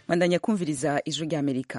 bandanya kumviriza ijwi ry'amerika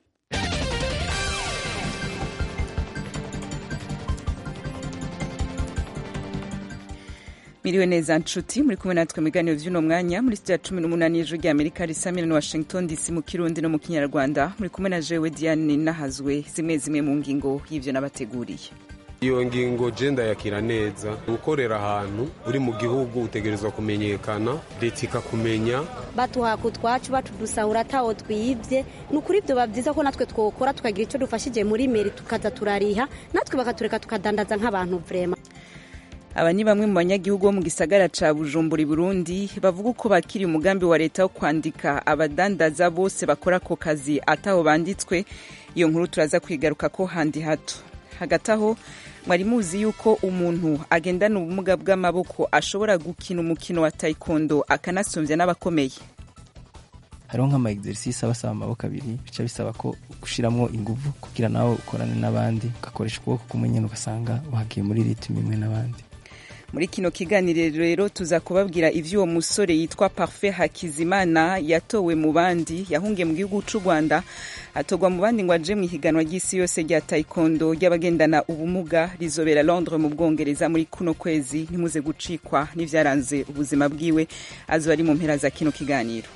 miriwe neza nshuti muri kumwe natwe mu biganiro vy'uno mwanya muri studio ya cumi n'umunani y'ijwi ry'amerika risamira na washington dc mu kirundi no mu kinyarwanda muri kumwe na jewe diane nahazwe zimwe zimwe mu ngingo y'ivyo nabateguriye iyo ngingo je ndayakira neza gukorera ahantu uri mu gihugu utegerezwa kumenyekana leta ikakumenya batuhaka utwacu batudusahura atawo twibye ni ukuri ibyo biba byiza ko natwe twokora tukagira icyo dufashije muri meri tukaza turariha natwe bakatureka tukadandaza nk'abantu vrema aba ni bamwe mu banyagihugu bo mu gisagara ca bujumbura i burundi bavuga uko bakiriye umugambi wa leta wo kwandika abadandaza bose bakora ako kazi ataho banditswe iyo nkuru turaza kwigaruka ko handi hato hagati aho mwari muzi yuko umuntu agendana ubumuga bw'amaboko ashobora gukina umukino wa taekwondo akanasumbya n'abakomeye hariho nk'ama exercice aba asaba amaboko abiri bica bisaba ko ushiramwo inguvu kugira nawe ukorane n'abandi ugakoresha ukuboko kumwe nyene ugasanga wagiye muri ritme imwe n'abandi muri kino kiganiro rero tuza kubabwira ivy'uwo musore yitwa Parfait Hakizimana yatowe mu bandi yahungiye mu gihugu c'u Rwanda atogwa mu bandi ngo aje mu ihiganwa ry'isi yose rya taekwondo ry'abagendana ubumuga rizobera Londres mu Bwongereza muri kuno kwezi ntimuze gucikwa n'ivyaranze ubuzima bwiwe azoba ari mu mpera za kino kiganiro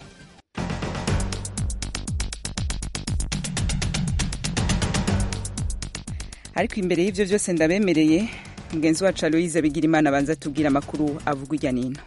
ariko imbere y'ivyo vyose ndabemereye mugenzi wacu aloyize bigira imana abanza tubwira amakuru avugwa ijya n'ino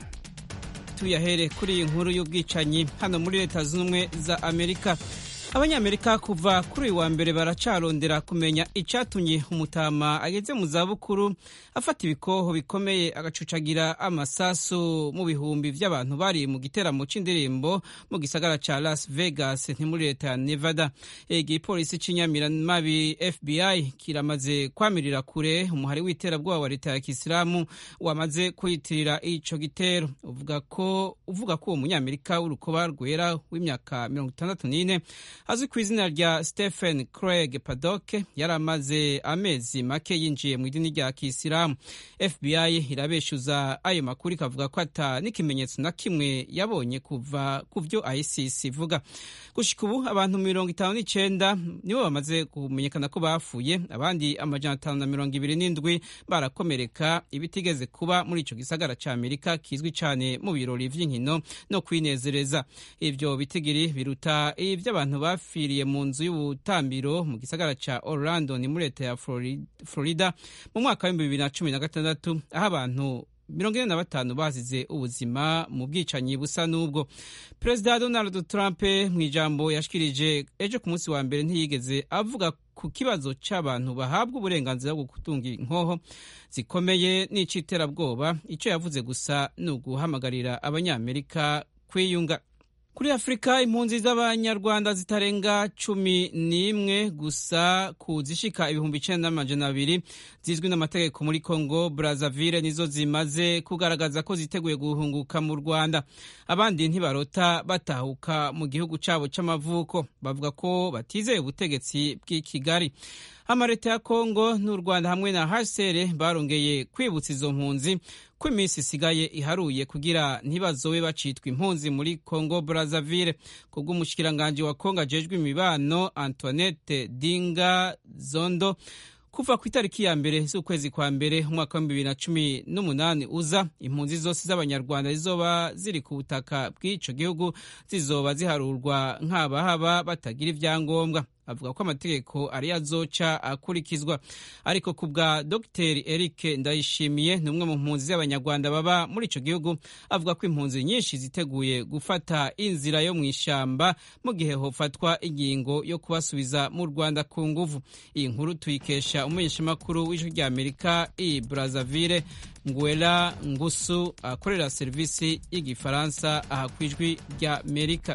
tuyahere kuri iyi nkuru y'ubwicanyi hano muri leta zunze ubumwe za amerika abanyamerika kuva kuri uyu wa mbere baracarondera kumenya icyatumye umutama ageze mu zabukuru afata ibikoho bikomeye agacucagira amasasu mu bihumbi by'abantu bari mu giteramo cy'indirimbo mu gisagara cya las vegas nti muri leta ya nevada igipolisi cy'inyamiramabi fbi kiramaze kwamirira kure umuhari w'iterabwoba wa leta ya kisilamu wamaze kwitirira ico gitero uvuga ko uvuga ko uwo munyamerika w'urukoba rwera w'imyaka mirongo itandatu n'ine azwi ku izina rya stephen craig paddock yari amaze amezi make yinjiye mu idini rya kisilamu fbi irabeshuza ayo makuru ikavuga ko ata n'ikimenyetso na kimwe yabonye kuva ku byo isis ivuga gushika ubu abantu mirongo itanu n'icenda nibo bamaze kumenyekana ko bapfuye abandi amajana atanu na mirongo ibiri n'indwi barakomereka ibitigeze kuba muri ico gisagara ca amerika kizwi cane mu birori vy'inkino no kwinezereza ivyo bitigiri biruta ivy'abantu bapfiriye mu nzu y'ubutambiro mu gisagara ca orlando ni muri leta ya florida mu mwaka w'ibihumbi bibiri na cumi na gatandatu aho abantu mirongo ine na batanu bazize ubuzima mu bwicanyi busa n'ubwo perezida donald trump mu ijambo yashikirije ejo ku munsi wa mbere ntiyigeze avuga ku kibazo cy'abantu bahabwa uburenganzira bwo gutunga inkoho zikomeye n'iciterabwoba icyo yavuze gusa ni uguhamagarira abanyamerika kwiyunga kuri afurika impunzi z'abanyarwanda zitarenga cumi n'imwe gusa ku zishika ibihumbi icenda n'amajana abiri zizwi n'amategeko muri congo brazzaville nizo zimaze kugaragaza ko ziteguye guhunguka mu rwanda abandi ntibarota batahuka mu gihugu cyabo c'amavuko bavuga ko batizeye ubutegetsi bw'i kigali amaleta ya congo n'u rwanda hamwe na hcr barongeye kwibutsa izo mpunzi ko iminsi isigaye iharuye kugira ntibazobe bacitwa impunzi muri congo brazzaville kubw'umushikiranganji wa congo ajejwe imibano antoinette dinga zondo kuva ku itariki ya mbere z'ukwezi kwa mbere umwaka wa bibiri na cumi n'umunani uza impunzi zose z'abanyarwanda zizoba ziri ku butaka bw'ico gihugu zizoba ziharurwa nk'abahaba batagira ivyangombwa avuga ko amategeko ariyo azoca akurikizwa ariko ku bwa dr eric ndayishimiye ni umwe mu mpunzi z'abanyarwanda baba muri ico gihugu avuga ko impunzi nyinshi ziteguye gufata inzira yo mu ishamba mu gihe hofatwa ingingo yo kubasubiza mu rwanda ku nguvu iyi nkuru tuyikesha umumenyeshamakuru w'ijwi rya amerika i brazzaville ngwela ngusu akorera serivisi y'igifaransa aha ku ijwi rya amerika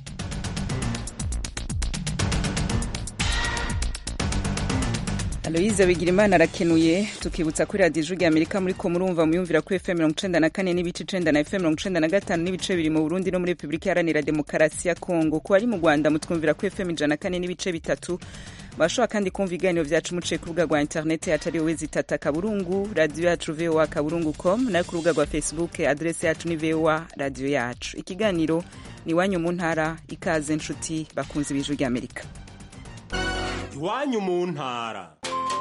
aloyize bigirimana arakenuye tukibutsa kuri radiyo ijwi amerika muri ko murumva muyumvira kuri fm mirongo icenda na kane n'ibice icenda na fm mirongo icenda na gatanu n'ibice biri mu burundi no muri repubulika iharanira demokarasi ya kongo ku bari mu rwanda mutwumvira kuri fm ijana na kane n'ibice bitatu bashobora kandi kumva ibiganiro vyacu muciye ku rubuga rwa interineti yacu ariyo wezi tata kaburungu radiyo yacu voa kaburungu com nayo ku rubuga rwa facebook adresi yacu ni voa radiyo yacu ikiganiro ni iwanyu mu ntara ikaze nshuti bakunze ibijwi ry'amerika iwanyu mu ntara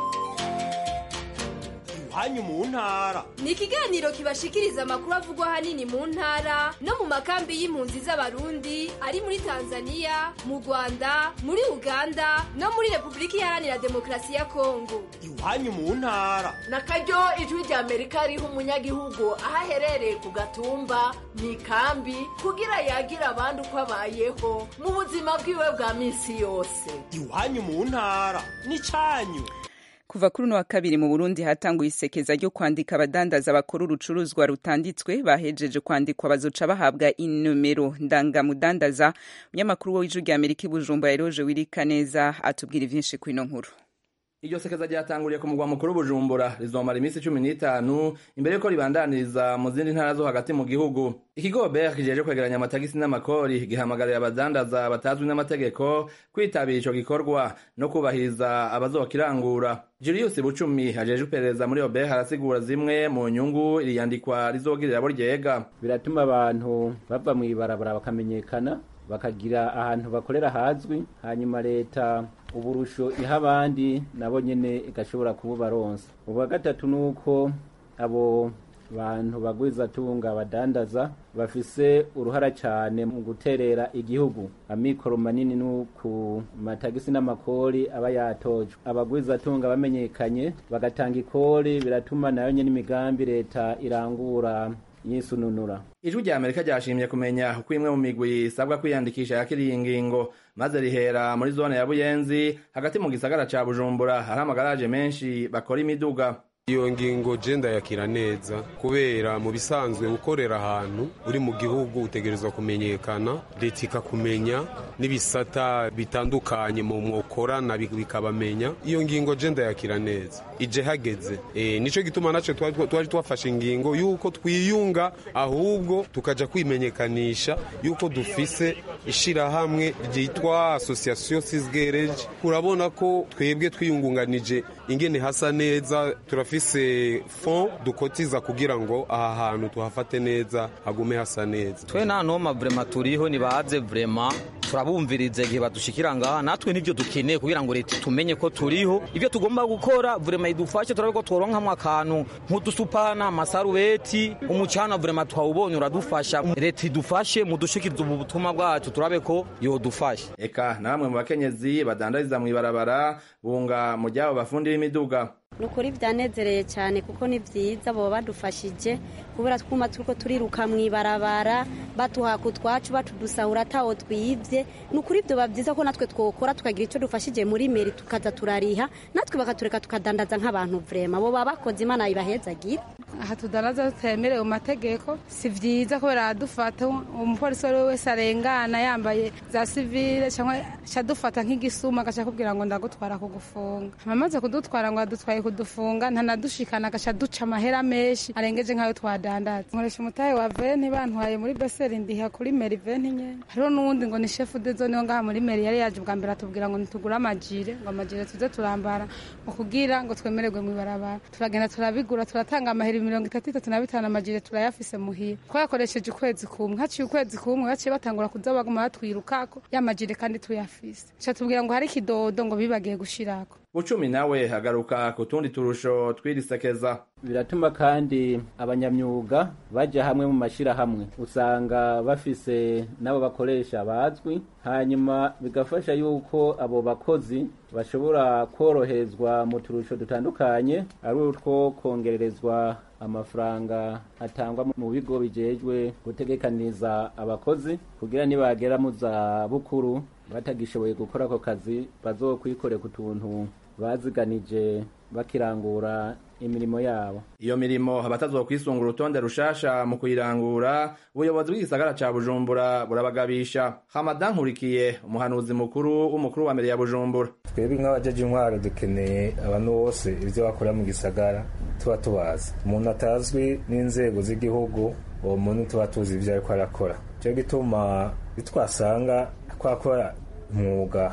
iwanyu mu ntara ni ikiganiro kibashikiriza amakuru avugwa ahanini mu ntara no mu makambi y'impunzi z'abarundi ari muri tanzania mu rwanda muri uganda no muri repubulika iharanira demokarasi ya kongo iwanyu mu ntara na karyo ijwi rya amerika riha umunyagihugu aho aherereye ku gatumba mu ikambi kugira yagira abandi uko abayeho mu buzima bwiwe bwa minsi yose iwanyu mu ntara ni cyanyu kuva kuri uno wa kabiri mu burundi hatanguye isekeza ryo kwandika abadandaza bakora urucuruzwa rutanditswe bahejeje kwandikwa bazoca bahabwa inomero ndangamudandaza umunyamakuru w'ijwi rya amerika i bujumbura eroje wirika neza atubwira ivyinshi ku ino nkuru iryo sekeza ryatanguriye ku mugwa mukuru bujumbura rizomara iminsi cumi n'itanu imbere yuko ribandaniriza mu zindi ntara zo hagati mu gihugu ikigo ber kijeje kwegeranya amatagisi n'amakori gihamagarira abadandaza batazwi n'amategeko kwitabira ico gikorwa no kubahiriza abazokirangura julius bucumi ajeje iperereza muri ober arasigura zimwe mu nyungu iri yandikwa rizogirira abo ryega biratuma abantu bava mw'ibarabara bakamenyekana bakagira ahantu bakorera hazwi hanyuma leta uburusho iha abandi nabo nyene igashobora kububaronsa ubwa gatatu nuko abo bantu bagwiza tunga badandaza bafise uruhara cyane mu guterera igihugu amikoro manini no ku matagisi n'amakori aba yatojwe abagwiza tunga bamenyekanye bagatanga ikori biratuma nayo nyene imigambi leta irangura yisununura ijwi rya amerika ryashimye kumenya uko imwe mu migwi isabwa kwiyandikisha yakiriye iyi ngingo maze rihera muri zone ya buyenzi hagati mu gisagara ca bujumbura hari amagaraje menshi bakora imiduga iyo ngingo je ndayakira neza kubera mu bisanzwe ukorera ahantu uri mu gihugu utegerezwa kumenyekana leta ikakumenya n'ibisata bitandukanye mu mwokorana bikabamenya iyo ngingo je ndayakira neza ije hageze e, nico gituma naco twari twafashe ingingo yuko twiyunga ahubwo tukaja kwimenyekanisha yuko dufise ishirahamwe ryitwa association sisgereje urabona ko twebwe twiyungunganije ingene hasa neza turafise fond dukotiza kugira ngo aha hantu tuhafate neza hagume hasa neza twe nta noma vrema turiho nibaze vrema turabumviriza igihe badushikira ngaha natwe nivyo dukeneye kugira ngo leta tumenye ko turiho ivyo tugomba gukora vrema idufashe turabe ko tworonkamwo akantu nk'udusupana amasarubeti umucana vrema twawubonye uradufasha leta idufashe mudushikiriza ubu butumwa bwacu turabe ko yodufasha eka na bamwe mu bakenyezi badandariza mw'ibarabara bunga mu ryabo bafundi b'imiduga ni ukuri byanezereye cyane kuko ni byiza baba badufashije kubera twuma turiko turiruka mu ibarabara batuhaka utwacu batudusahura atawo twibye ni ukuri ibyo biba byiza ko natwe twokora tukagira icyo dufashije muri meri tukaza turariha natwe bakatureka tukadandaza nk'abantu vrema bo baba bakoze imana ibahezagira aha tudandaza tutemerewe mu mategeko si byiza kubera aradufata umupolisi uwo ari we wese arengana yambaye za sivile cyangwa adufata nk'igisuma agaca akubwira ngo ndagutwara kugufunga amaze kudutwara ngo adutwaye kudufunga ntanadushikana agaca duca amahera menshi arengeje nk'ayo twadandaza nkoresha umutahe wa veni bantwaye muri beseri ndiha kuri meri veni nyene hariho n'uwundi ngo ni shefu dezo niyo ngaha muri meri yari yaje bwa mbere atubwira ngo nitugure amajire ngo amajire tuze turambara mu kugira ngo twemererwe mu ibarabara turagenda turabigura turatanga amahera mirongo itatu itatu na bitanu amajire turayafise muhira twayakoresheje ukwezi kumwe haciye ukwezi kumwe baciye batangura kuza baguma batwirukako ya majire kandi tuyafise ca tubwira ngo hari ikidodo ngo bibagiye gushirako bucumi nawe agaruka ku tundi turusho twirisekeza biratuma kandi abanyamyuga baja hamwe mu mashirahamwe usanga bafise n'abo bakoresha bazwi hanyuma bigafasha yuko abo bakozi bashobora koroherezwa mu turusho dutandukanye ari utwo kongererezwa amafaranga atangwa mu bigo bijejwe gutegekaniza abakozi kugira nibagera mu za bukuru batagishoboye gukora ako kazi bazokwikorera ku tuntu baziganije bakirangura imirimo yabo iyo mirimo abatazokwisunga urutonde rushasha mu kuyirangura ubuyobozi bw'igisagara ca bujumbura burabagabisha hamadan nkurikiye umuhanuzi mukuru w'umukuru wa mbere ya bujumbura twebwe nk'abajeje intwaro dukeneye abantu bose ibyo bakora mu gisagara tuba tubazi umuntu atazwi n'inzego z'igihugu uwo muntu tuba tuzi ibyo ariko arakora cyo gituma bitwasanga twakora umwuga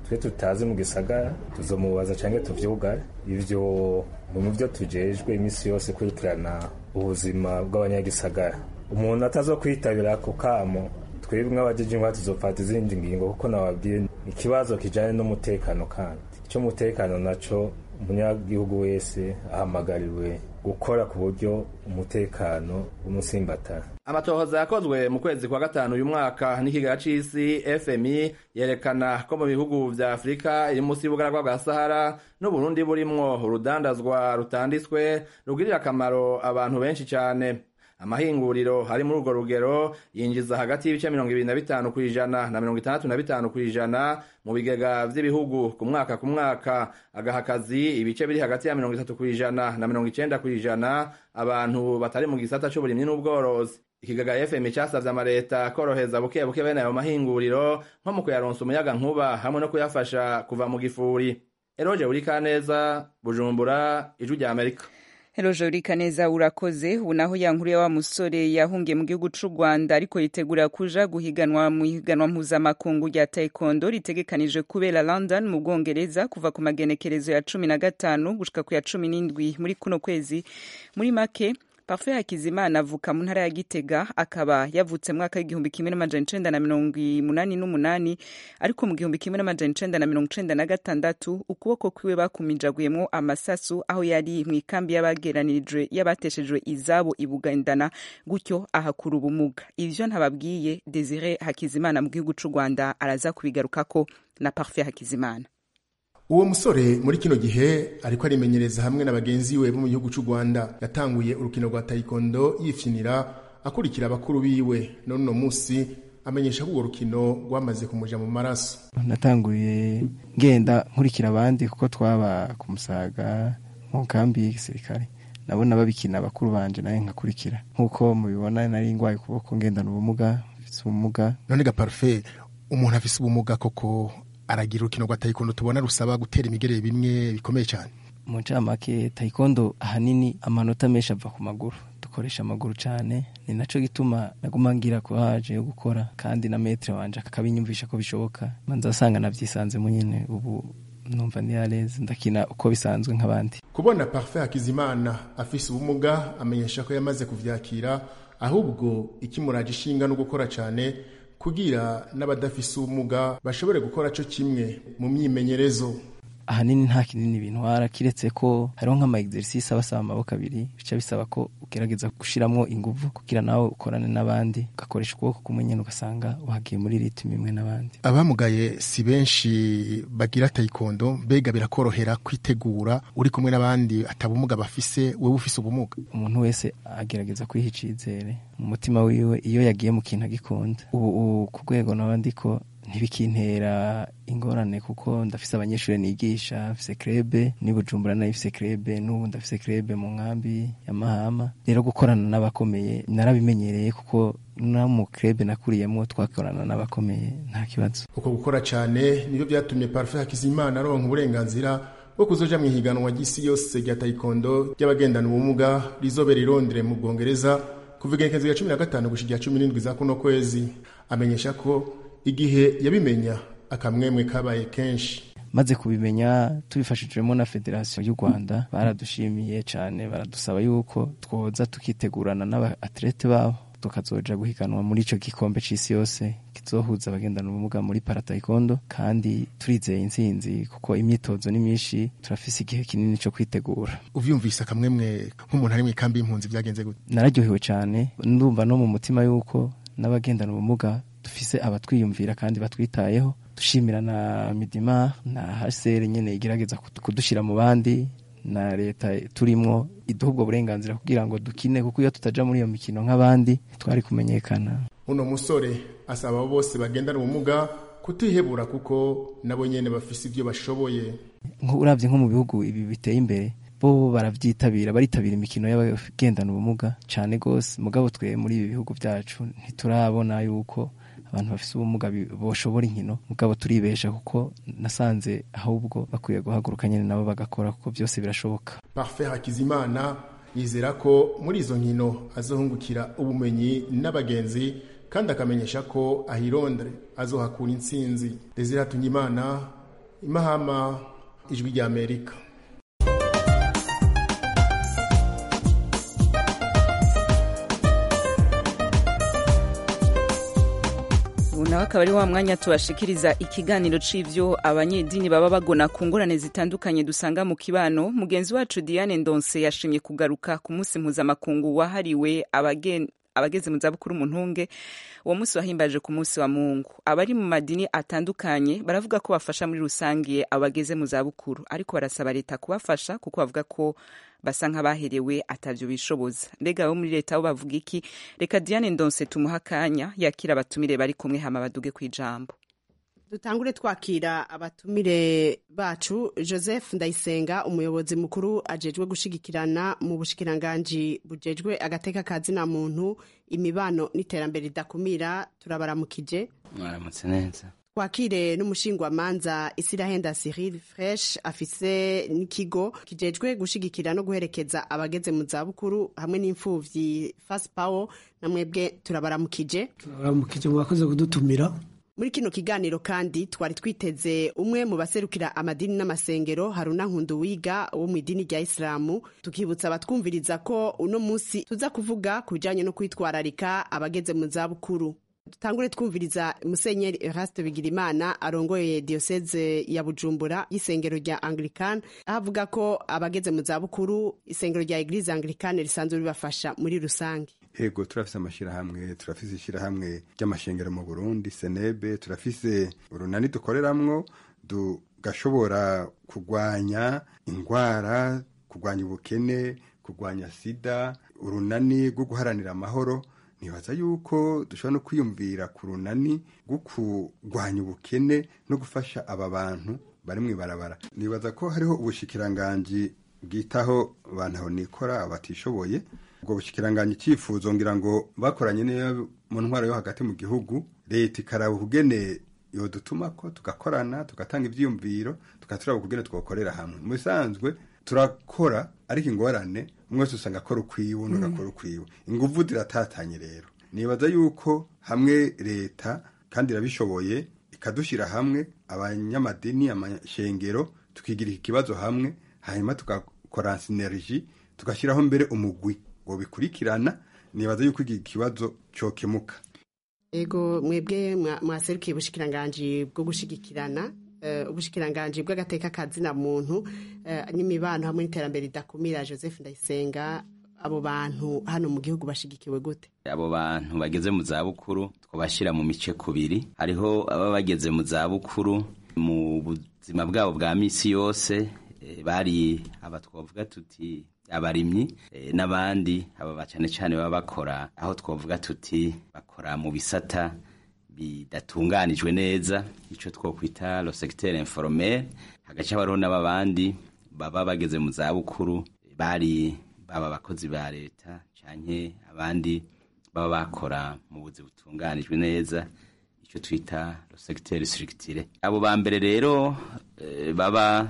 twe tutazi mu gisagara tuzomubaza cyangwa tuvyugare ivyo mu byo tujejwe iminsi yose kurikirana ubuzima bw'abanyagisagara umuntu atazo kwitabira ako kamo twebwe nk'abajeje ingwa tuzofata izindi ngingo kuko nababwiye ikibazo kijanye n'umutekano kandi icyo mutekano naco umunyagihugu wese ahamagariwe gukora ku buryo umutekano w'umusimbatara amatohoza yakozwe mu kwezi kwa gatanu uyu mwaka n'ikigaga c'isi fmi yerekana ko mu bihugu vya afurika iri munsi y'ubugaragwa bwa sahara n'uburundi burimwo urudandazwa rutanditswe rugirira akamaro abantu benshi cane amahinguriro ari muri urwo rugero yinjiza hagati y'ibice mirongo ibiri na bitanu ku ijana na mirongo itandatu na bitanu ku ijana mu bigega vy'ibihugu ku mwaka ku mwaka agaha akazi ibice biri hagati ya mirongo itatu ku ijana na mirongo icenda ku ijana abantu batari mu gisata c'uburimyi n'ubworozi ikigaga fm casavye amareta koroheza buke buke bene ayo mahinguriro nko mu kuyaronsa umuyaga nkuba hamwe no kuyafasha kuva mu gifuri eroje burikaneza bujumbura ijwi rya amerika Eroje urika neza urakoze ubu naho yankuru ya wa musore yahungiye mu gihugu c'u Rwanda ariko yitegura kuja guhiganwa mu higanwa mpuzamakungu rya taekwondo ritegekanije kubera London mu Bwongereza kuva ku magenekerezo ya cumi na gatanu gushika ku ya cumi n'indwi muri kuno kwezi muri make Parfait Hakizimana avuka mu ntara ya Gitega akaba yavutse mwaka w'igihumbi kimwe n'amajana icenda na mirongo umunani n'umunani ariko mu gihumbi kimwe n'amajana icenda na mirongo icenda na gatandatu ukuboko kwiwe bakumijaguyemwo amasasu aho yari mu ikambi y'abageranirijwe y'abateshejwe izabo ibugendana gutyo ahakura ubumuga ivyo ntababwiye Desire Hakizimana mu gihugu c'u Rwanda araza kubigarukako na Parfait Hakizimana uwo musore muri kino gihe ariko arimenyereza hamwe na bagenzi we bo mu gihugu cy'u Rwanda yatanguye urukino rwa taekwondo yifyinira akurikira abakuru biwe none uno munsi amenyesha ko urwo rukino rwamaze kumuja mu maraso natanguye ngenda nkurikira abandi kuko twaba ku musaga mu kambi y'igisirikare nabona babikina abakuru banje nawe nkakurikira nk'uko mubibona nari ngwaye ukuboko ngendana ubumuga mfise ubumuga none ga parfait umuntu afise ubumuga koko aragira urukino rwa taekwondo tubona rusaba gutera imigerere bimwe bikomeye cyane mu ncamake taekwondo ahanini amanota menshi ava ku maguru dukoresha amaguru cyane ni naco gituma naguma ngira courage yo gukora kandi na metre wanje akabinyumvisha ko bishoboka manza asanga navyisanzemo nyene ubu numva ndi yareze ndakina uko bisanzwe nk'abandi kubona parfait hakizimana afise ubumuga amenyesha ko yamaze kuvyakira ahubwo ikimuraje ishinga no gukora cyane kugira n'abadafise ubumuga bashobore gukora cyo kimwe mu myimenyerezo ahanini nta kinini bintwara kiretse ko hariho nk'ama exercice aba asaba amaboko abiri bica bisaba ko ugerageza gushiramwo inguvu kugira nawe ukorane n'abandi ugakoresha ukuboko kumwe nyene ugasanga wagiye muri ritme imwe n'abandi abamugaye si benshi bagira taekwondo mbega birakorohera kwitegura uri kumwe n'abandi atabumuga bafise wewe ufise ubumuga umuntu wese agerageza kwiha icizere mu mutima wiwe iyo yagiye mu kintu agikunda ubu ku rwego naba ndiko ntibikintera ingorane kuko ndafise abanyeshuri nigisha mfise krebe ni bujumbura nayo ifise krebe n'ubu ndafise krebe mu nkambi ya mahama rero gukorana n'abakomeye narabimenyereye kuko no mu krebe nakuriyemwo twakorana n'abakomeye nta kibazo uko gukora cyane nibyo byatumye parfait hakizimana aronka uburenganzira bwo kuzoja mu ihiganwa ry'isi yose rya taekwondo ry'abagendana ubumuga rizobera irondere mu bwongereza kuva igenekezo rya cumi na gatanu gushika cumi n'indwi za kuno kwezi amenyesha ko igihe yabimenya akamwemwe kabaye kenshi maze kubimenya tubifashijwemo na federasiyo y'u rwanda baradushimiye cyane baradusaba yuko twoza tukitegurana n'abatlete babo tukazoja guhiganwa muri ico gikombe c'isi yose kizohuza abagendana ubumuga muri parataikondo kandi turizeye intsinzi kuko imyitozo ni myinshi turafise igihe kinini co kwitegura uvyumvise akamwemwe nk'umuntu ari mw'ikambi y'impunzi vyagenze gute nararyohewe cane ndumva no mu mutima yuko n'abagendana ubumuga dufise abatwiyumvira kandi batwitayeho dushimira na midima na hsr nyene igerageza kudushira mu bandi na leta turimwo iduha ubwo burenganzira kugira ngo dukine kuko iyo tutaja muri iyo mikino nk'abandi twari kumenyekana uno musore asaba abo bose bagendana ubumuga kutihebura kuko nabo nyene bafise ivyo bashoboye uravye nko mu bihugu ibi biteye imbere bo baravyitabira baritabira imikino y'abagendana ubumuga cane gose mugabo twe muri ibi bihugu vyacu ntiturabona yuko abantu bafise ubumuga boshobora inkino mugabo turibesha kuko nasanze ahubwo bakwiye guhaguruka nyene nabo bagakora kuko vyose birashoboka parfait hakizimana yizera ko muri izo nkino azohungukira ubumenyi n'abagenzi kandi akamenyesha ko ahirondere azohakura intsinzi desire hatunyimana imahama ijwi rya amerika ubu nawe akaba ari wa mwanya tubashikiriza ikiganiro c'ivyo abanyedini baba bagona ku ngorane zitandukanye dusanga mu kibano mugenzi wacu diane ndonse yashimye kugaruka ku munsi mpuzamakungu wahariwe abagen abageze mu zabukuru mu ntunge uwo munsi wahimbaje ku munsi wa mungu abari mu madini atandukanye baravuga ko bafasha muri rusange abageze mu zabukuru ariko barasaba leta kubafasha kuko bavuga ko basa nk'abaherewe atavyo bishoboza mbega abo muri leta bo bavuga iki reka diane ndonse tumuha akanya yakira abatumire bari kumwe hama baduge kw'ijambo dutangure twakira abatumire bacu joseph ndayisenga umuyobozi mukuru ajejwe gushigikirana mu bushikiranganji bujejwe agateka ka zina muntu imibano n'iterambere ridakumira turabaramukije mwaramutse neza twakire n'umushingwamanza isirahenda cyril fresh afise n'ikigo kijejwe gushigikira no guherekeza abageze mu zabukuru hamwe n'imfuvyi fast power na mwebwe turabaramukije turabaramukije mwakoze kudutumira muri kino kiganiro kandi twari twiteze umwe mu baserukira amadini n'amasengero haruna nkunduwiga wo mu idini rya isilamu tukibutsa abatwumviriza ko uno munsi tuza kuvuga ku bijyanye no kwitwararika abageze mu zabukuru dutangure twumviriza musenyeri eraste bigirimana arongoye diyoseze ya bujumbura y'isengero rya anglican aho avuga ko abageze mu zabukuru isengero rya eglise anglicane risanzwe ribafasha muri rusange ego turafise amashirahamwe turafise ishirahamwe ry'amashengero mu burundi senebe turafise urunani dukoreramwo tugashobora kugwanya ingwara kugwanya ubukene kugwanya sida urunani rwo guharanira amahoro nibaza yuko dushobora no kwiyumvira ku runani rwo kurwanya ubukene no gufasha aba bantu bari mu ibarabara nibaza ko hariho ubushikiranganji bwitaho abantu aho nikora abatishoboye ubwo bushikiranganji icyifuzo ngira ngo bakoranye n'iyo mu ntwaro yo hagati mu gihugu leta ikaraba ukugene yodutuma ko tugakorana tugatanga ibyiyumviro tugaturaba ukugene twakorera hamwe mu bisanzwe turakora ariko ingorane umwe wese usanga akora ukwiwe undi agakora ukwiwe inguvu ziratatanye rero nibaza yuko hamwe leta kandi irabishoboye ikadushyira hamwe abanyamadini amashengero tukigira iki kibazo hamwe hanyuma tugakora sineriji tugashyiraho mbere umugwi ngo bikurikirana nibaza yuko iki kibazo cyokemuka ego mwebwe mwaserukiye ubushikiranganji bwo gushigikirana ubushikiranganji bw'agateka kazina muntu n'imibano hamwe n'iterambere ridakumira joseph ndayisenga abo bantu hano mu gihugu bashigikiwe gute abo bantu bageze mu zabukuru twabashyira mu mice kubiri hariho ababa bageze mu zabukuru mu buzima bwabo bwa minsi yose bari aba twavuga tuti abarimyi n'abandi aba cyane cyane baba bakora aho twavuga tuti bakora mu bisata bidatunganijwe neza icyo twakwita lo secteur informel hagace hariho n'abandi baba bageze mu zabukuru bari baba abakozi ba leta cyane abandi baba bakora mu buzi butunganijwe neza icyo twita lo secteur structuré abo ba mbere rero baba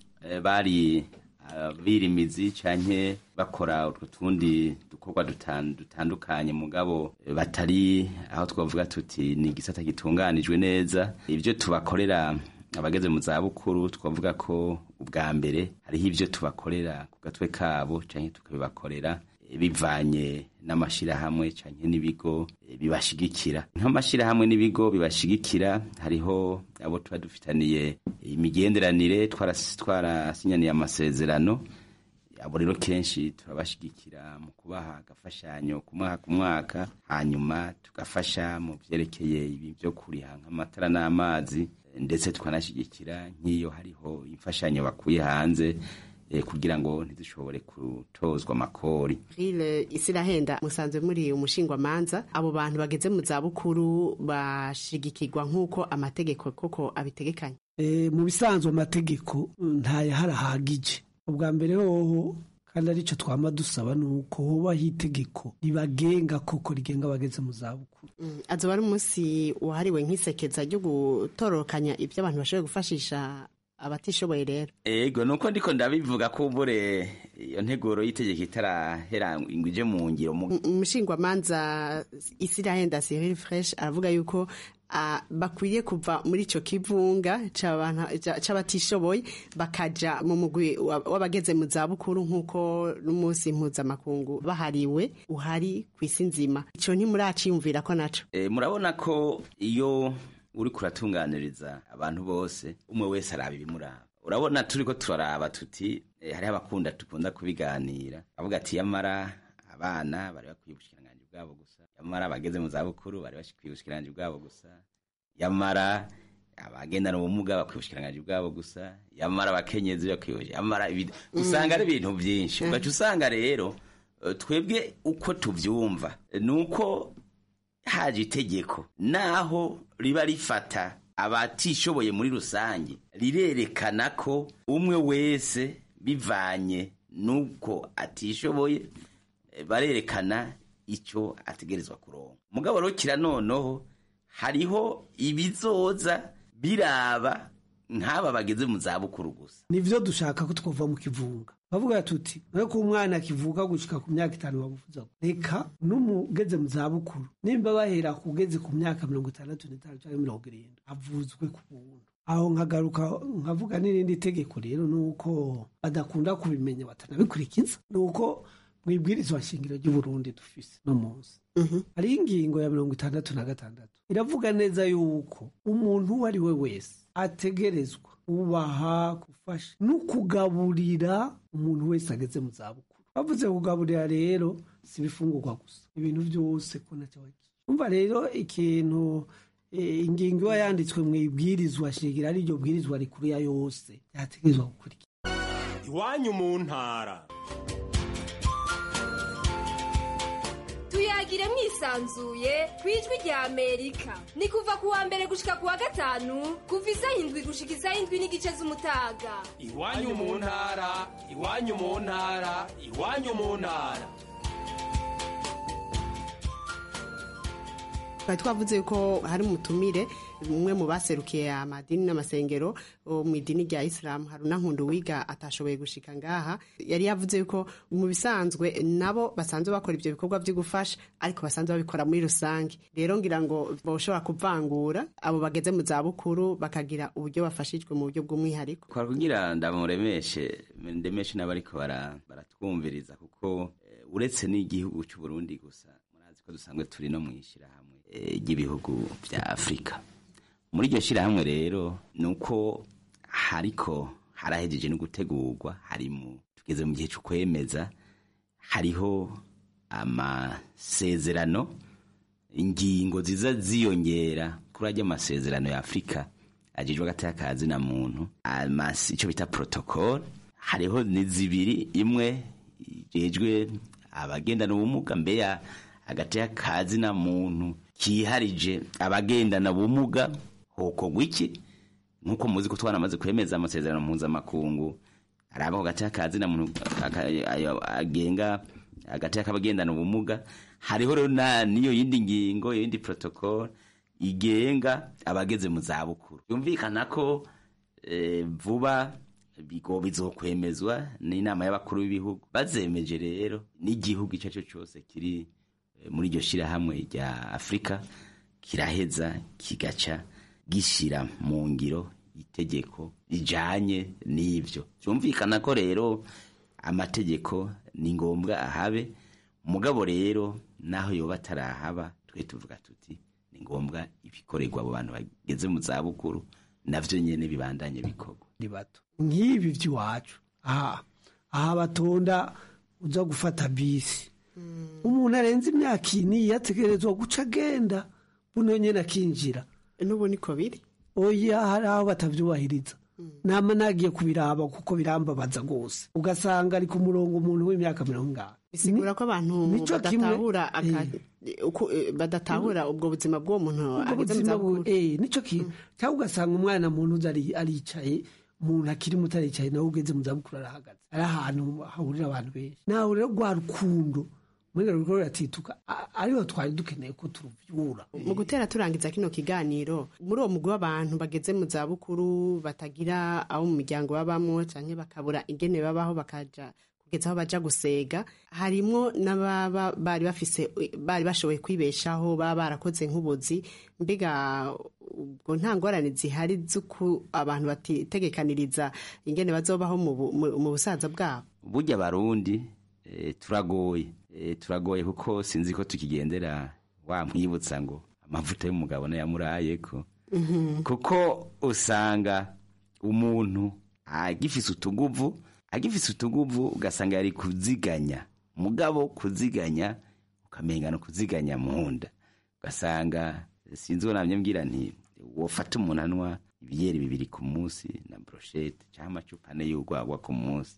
bari birimizi cyane bakora utwo tundi dukorwa dutandukanye mugabo batari aho twavuga tuti ni igisata gitunganijwe neza ibyo tubakorera abageze mu zabukuru twavuga ko ubwa mbere hariho ibyo tubakorera ku gatwe kabo cyangwa tukabibakorera bivanye n'amashyirahamwe cyangwa n'ibigo bibashigikira nk'amashyirahamwe n'ibigo bibashigikira hariho abo tuba dufitaniye imigenderanire twarasinyaniye amasezerano abo rero kenshi turabashigikira mu kubaha agafashanyo ku mwaka ku mwaka hanyuma tugafasha mu byerekeye ibi byo kuriha nk'amatara n'amazi ndetse tukanashyigikira nk'iyo hariho imfashanyo bakuye hanze kugira ngo ntidushobore gutozwa amakori rire isirahenda musanzwe muri umushingwamanza abo bantu bageze mu zabukuru bashigikirwa nk'uko amategeko koko abitegekanye mu bisanzwe amategeko ntayahari ubwa mbere hoho kandi aricyo twama dusaba ni uko hobaho itegeko ribagenga koko rigenga abageze mu zabukuru azoba ari umunsi wahariwe nk'isekeza ryo gutororokanya ibyo abantu bashoboye gufashisha abatishoboye rero ego nuko ndiko ndabivuga ko ubure iyo nteguro y'itegeko itarahera ngo ije mu ngiro umushingwamanza isirahenda Cyril Fresh aravuga yuko ah, bakwiye kuva muri ico kivunga c'abantu- ca- c'abatishoboye bakaja mu mugwi wa- w'abageze mu zabukuru nk'uko n'umunsi mpuzamakungu bahariwe uhari ku isi nzima ico ntimuraciyumvira ko naco E, murabona ko iyo uri kuratunganiriza abantu bose umwe wese araba ibimuraba urabona turi ko turaraba tuti e, hariho abakunda dukunda kubiganira avuga ati yamara abana bari bakwiye ubushikiranganji bwabo gusa yamara abageze mu zabukuru bari bakwiye ubushikiranganji bwabo gusa yamara abagendana ubumuga bakwiye ubushikiranganji bwabo gusa yamara abakenyezi bakwiye yamara ibi- usanga ari ibintu byinshi ugaca usanga rero eh, twebwe uko tuvyumva eh, ni uko haje itegeko naho riba rifata abatishoboye muri rusange rirerekana ko umwe wese bivanye n'uko atishoboye eh, barerekana icyo ategerezwa kuronka mugabo rero kira noneho hariho ibizoza biraba nk'aba bageze mu zabukuru gusa nivyo dushaka ko twova mu kivunga bavuga tuti nawe ko umwana akivuka gushika ku myaka itanu bamuvuza reka n'umugeze mu zabukuru nimba bahera kugeze ku myaka mirongo itandatu n'itanu cyangwa mirongo irindwi avuzwe ku buntu aho nkagaruka nkavuga n'irindi tegeko rero ni uko badakunda kubimenya batanabikurikiza ni uko mu ibwirizwa shingiro ry'uburundi dufise no munsi hariho ingingo ya mirongo itandatu na gatandatu iravuga neza yuko umuntu uwo ari we wese ategerezwa kubaha gufasha no kugaburira umuntu wese ageze mu zabukuru bavuze kugaburira rero si ibifungurwa gusa ibintu byose ko nacyo umva rero ikintu eh, ingingo iba yanditswe mu ibwirizwa shingiro ari ryo bwirizwa rikuru ya yose yategerezwa gukurikira iwanyu mu ntara tuyagire mwisanzuye ku ijwi rya amerika ni kuva ku wa mbere gushika ku wa gatanu kuva isaha indwi gushika isaha indwi n'igice z'umutaga iwanyu mu ntara iwanyu mu ntara iwanyu mu ntara twari twavuze ko hari umutumire umwe mu baserukiye amadini n'amasengero wo mu idini rya isilamu haruna nkundu wiga atashoboye gushika ngaha yari yavuze yuko mu bisanzwe nabo basanzwe bakora ibyo bikorwa byo gufasha ariko basanzwe babikora muri rusange rero ngira ngo boshobora kuvangura abo bageze mu zabukuru bakagira uburyo bafashijwe mu buryo bw'umwihariko kwa kugira ndamuremeshe ndemeshe n'abariko bara- baratwumviriza kuko eh, uretse n'igihugu cy'u Burundi gusa murazi ko dusanzwe turi no mu ishyirahamwe eh, ry'ibihugu bya afurika muri iryo shyirahamwe rero ni uko hariko harahejeje no gutegurwa hari mu tugeze mu gihe cyo kwemeza hariho amasezerano ingingo ziza ziyongera kuri ajya amasezerano ya afurika ajejwe hagati y'akazi na muntu amasi icyo bita protocol hariho ni zibiri imwe ijejwe abagendana ubumuga mbeya hagati y'akazi na muntu kiharije abagendana ubumuga hokorwa iki nk'uko muzi ko twanamaze kwemeza amasezerano mpuzamakungu hari abaho hagati y'akazi na muntu aka- ayo agenga hagati y'akabagendana ubumuga hariho rero na niyo yindi ngingo iyo yindi protocol igenga abageze mu zabukuru yumvikana ko eh, vuba bigo bizokwemezwa n'inama y'abakuru b'ibihugu bazemeje rero n'igihugu icyo ari cyo cyose kiri eh, muri iryo shyirahamwe rya afurika kiraheza kigaca gishyira mu ngiro itegeko rijanye n'ivyo byumvikana ko rero amategeko ni ngombwa ahabe mugabo rero naho yoba atarahaba twe tuvuga tuti ni ngombwa ibikorerwa abo bantu bageze mu zabukuru navyo nyene bibandanye bikorwa ni bato nk'ibi by'iwacu aha aha batonda uza gufata bisi umuntu arenze imyaka ini yategerezwa guca agenda buno nyene akinjira n'ubu niko biri oya hari aho batavyubahiriza nama nagiye kubiraba kuko birambabaza rwose ugasanga ari ku murongo umuntu w'imyaka mirongo ingana bisigura ko abantu Nico kimwe- badatahura aka- uko- eh, badatahura ubwo buzima bw'uwo muntu ubwo ageze mu buzima zabukuru bu- eh, nico kintu cyangwa ugasanga umwana muntu uza ari- aricaye umuntu akiri muto aricaye nawe ugeze mu zabukuru arahagaze ari ahantu hahurira abantu benshi nawe rero rwa rukundo muri rwo ruratituka a- ariho twari dukeneye ko turuvyura mu gutera turangiza kino kiganiro muri uwo mugwi w'abantu bageze mu zabukuru batagira abo mu miryango babamo canke bakabura ingene babaho bakaja ku kugeza aho baja gusega harimwo n'ababa bari bafise bari bashoboye kwibeshaho baba barakoze nk'ubuzi mbega ubwo nta ngorane zihari z'uko abantu batitegekaniriza ingene bazobaho mu bu- mu- mu busaza bwabo burya abarundi eh, turagoye Eh, turagoye kuko sinzi ko tukigendera wamwibutsa ngo amavuta y'umugabo nayamurayeko kuko usanga umuntu agifise utuguvu agifise utuguvu ugasanga yari kuziganya mugabo kuziganya ukamenga no kuziganya mu nda ugasanga sinzi uwo namye mbwira nti wofata umuntu anywa ibiyeri bibiri ku munsi na broshete cyangwa amacupa ane y'urwagwa ku munsi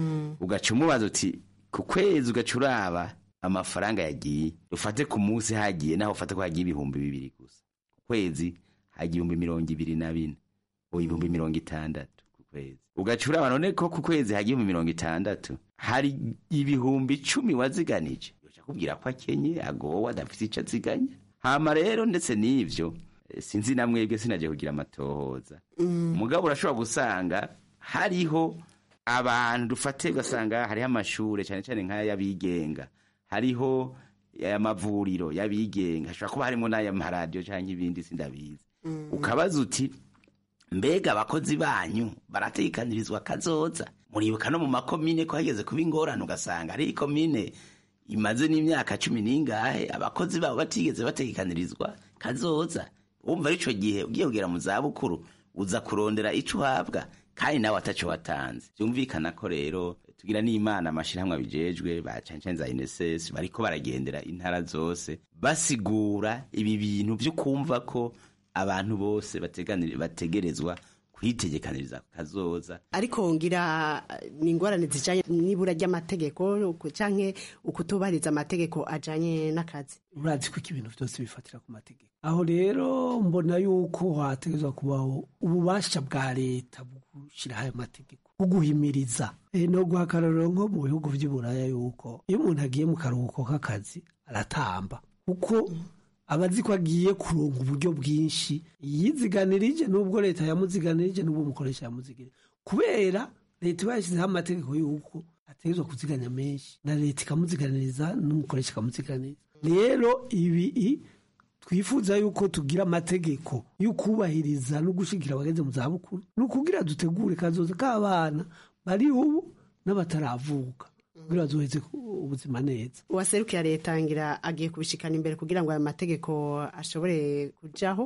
ugaca umubaza uti ku kwezi ugaca uraba amafaranga yagiye ufate ku munsi hagiye naho ufate ko hagiye ibihumbi bibiri gusa ku kwezi hagiye ibihumbi mirongo ibiri na bine ubu ibihumbi mirongo itandatu ku kwezi ugaca uraba none ko ku kwezi hagiye ibihumbi mirongo itandatu hari ibihumbi icumi waziganije ugaca kubwira ko akenye agowe adafite icyo aziganya hama rero ndetse n'ivyo eh, sinzi na mwebwe sinaje kugira amatohoza mugabo urashobora gusanga hariho abantu dufate ugasanga hariho amashure cyane cyane nk'ay'abigenga hariho amavuriro y'abigenga hashobora kuba harimo n'ay'amaradiyo cyangwa ibindi sindabizi ukabaza uti mbega abakozi banyu baratekanirizwa kazoza muribuka no mu makomine ko hageze kuba ingorane ugasanga ari ikomine imaze n'imyaka cumi n'ingahe abakozi babo batigeze batekanirizwa kazoza wumva ari ico gihe ugiye kugera mu zabukuru uza kurondera ico uhabwa kandi nawe ataco watanze byumvikana ko rero tugira n'imana amashirahamwe abijejwe ba cancane za INSS bariko baragendera intara zose basigura ibi bintu vyo kumva ko abantu bose bateganiri- bategerezwa kwitegekaniriza kazoza ariko ngira eh, ni ingorane zijanye n'ibura ry'amategeko uku- canke ukutubahiriza amategeko ajanye n'akazi urazi ko ibintu byose bifatira ku mategeko aho rero mbona yuko hategezwa kubaho ububasha bwa leta bwo gushyiraho ayo mategeko bwo guhimiriza Eh, no guha akarorero nko mu bihugu by'iburaya yuko iyo umuntu agiye mu karuhuko k'akazi aratamba kuko aba azi ko agiye kuronka uburyo bwinshi yiziganirije n'ubwo leta yamuziganirije n'ubwo umukoresha yamuziganirije kubera leta iba yashyizeho amategeko y'uko ategerezwa kuziganya menshi na leta ikamuziganiriza n'umukoresha ikamuziganiriza rero ibi i- twifuza yuko tugira amategeko yo kubahiriza no gushyigikira abageze mu zabukuru ni ukugira dutegure kazoza k'abana bari ubu n'abataravuka kugira bazoheze ku- ubuzima neza uwaserukira leta ngira agiye kubishikana imbere kugira ngo ayo mategeko ashobore kujaho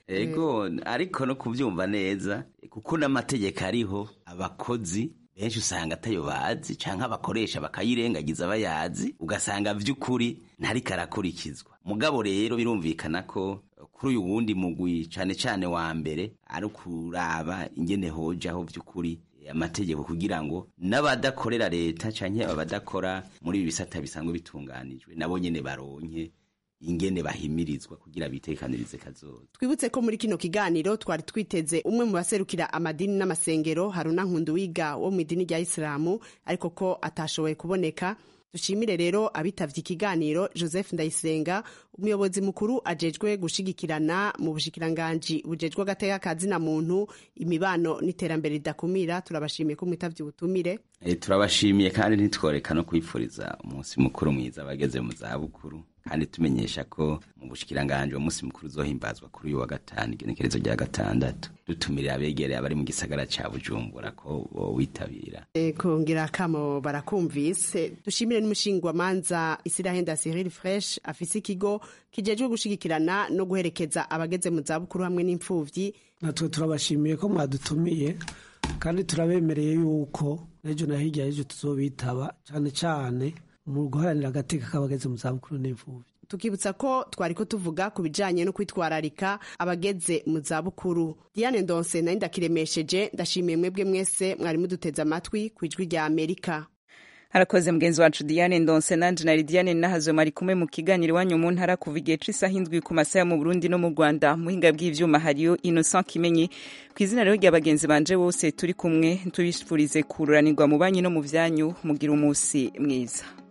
ego ariko no kubyumva neza kuko n'amategeko ariho abakozi benshi usanga atayo bazi cyangwa abakoresha bakayirengagiza bayazi ugasanga by'ukuri ntariko arakurikizwa mugabo rero birumvikana ko kuri uyu wundi mugwi cyane cyane wa mbere ari ukuraba ingene hojaho by'ukuri amategeko kugira ngo n'abadakorera leta cyangwa abadakora muri ibi bisata bisanzwe bitunganijwe nabo nyene baronke ingene bahimirizwa kugira bitekanirize kazoza twibutse ko muri kino kiganiro twari twiteze umwe mu baserukira amadini n'amasengero haruna nkunduwiga wo mu idini rya isilamu ariko ko atashoboye kuboneka dushimire rero abitavye ikiganiro joseph ndayisenga umuyobozi mukuru ajejwe gushigikirana mu bushikiranganji bujejwe agateka ka zina muntu imibano n'iterambere ridakumira turabashimiye ko mwitavye ubutumire e, turabashimiye kandi ntitworeka no kwifuriza umunsi mukuru mwiza abageze mu zabukuru kandi tumenyesha ko mu bushikiranganje uwo munsi mukuru uzohimbazwa kuri uyu wa gatanu igenekerezo rya gatandatu dutumirira abegereye abari mu gisagara ca bujumbura ko bowitabira E, kongera akamo barakumvise dushimire n'umushingwamanza isirahenda cyril fresh afise ikigo kijejwe gushigikirana no guherekeza abageze mu zabukuru hamwe n'imfuvyi natwe turabashimiye ko mwadutumiye kandi turabemereye yuko n'ejo na hirya y'ejo tuzobitaba cyane cyane mu guharanira agateka k'abageze mu zabukuru n'imfubyi tukibutsa ko twari ko tuvuga ku bijanye no kwitwararika abageze mu zabukuru diane ndonse nari ndakiremesheje ndashimiye mwebwe mwese mwari muduteze amatwi ku ijwi rya amerika harakoze mugenzi wacu diane ndonse nanje na lidiane nahazwe mari kumwe mu kiganiro iwanyu mu ntara kuva igihe c'isaha indwi ku masaha yo mu burundi no mu rwanda muhinga bw'ivyuma hariyo innocent kimenyi ku izina rero rya bagenzi banje bose turi kumwe tubifurize kururanirwa mu banyi no mu vyanyu mugira umusi mwiza